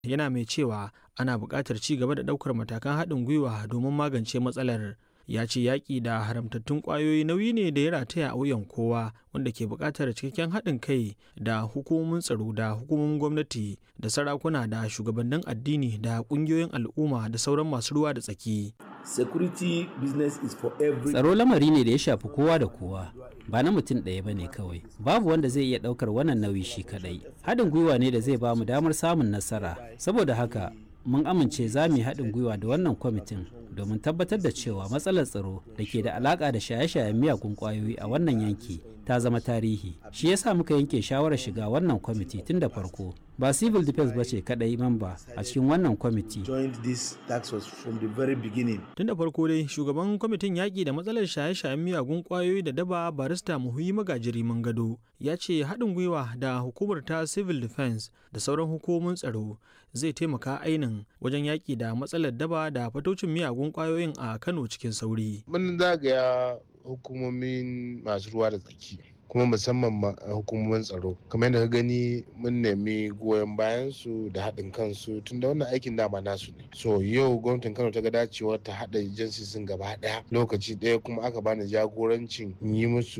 yana mai cewa ana buƙatar ci gaba da ɗaukar matakan haɗin gwiwa domin magance matsalar ya ce yaƙi da haramtattun ƙwayoyi nauyi ne da ya rataya a wuyan kowa wanda ke buƙatar cikakken haɗin kai da hukumomin tsaro da hukumomin gwamnati da sarakuna da shugabannin addini da ƙungiyoyin al'umma da sauran masu ruwa da tsaki security business is for every Tsaro lamari ne da ya shafi kowa da kowa, ba na mutum ɗaya ba ne kawai. Babu wanda zai iya ɗaukar wannan nauyi shi kaɗai. Haɗin gwiwa ne da zai ba mu damar samun nasara. Saboda haka, mun amince za mu yi haɗin gwiwa da wannan kwamitin domin tabbatar da cewa matsalar tsaro da ke da alaƙa da shaye-shayen miyagun ƙwayoyi a wannan yanki ta zama tarihi. Shi yasa muka yanke shawarar shiga wannan kwamiti tun da farko. Ba civil defense ba ce kaɗai mamba a cikin wannan kwamiti. joined this task force from the very beginning tun da farko dai shugaban kwamitin yaƙi da matsalar shaye-shayen miyagun ƙwayoyi da daba barista muhuyi magajiri gado ya ce haɗin gwiwa da hukumar ta civil defense da sauran hukumomin tsaro zai taimaka ainin wajen yaƙi da matsalar daba da fatocin miyagun ƙwayoyin a kano cikin sauri mun zagaya hukumomin masu ruwa da tsaki kuma musamman ma hukumomin tsaro kamar yadda ka gani mun nemi goyon bayan su da haɗin kansu tunda wannan aikin dama nasu ne so yau gwamnatin kano ta ga dacewar ta haɗa jinsi sun gaba ɗaya lokaci ɗaya kuma aka bani jagorancin yi musu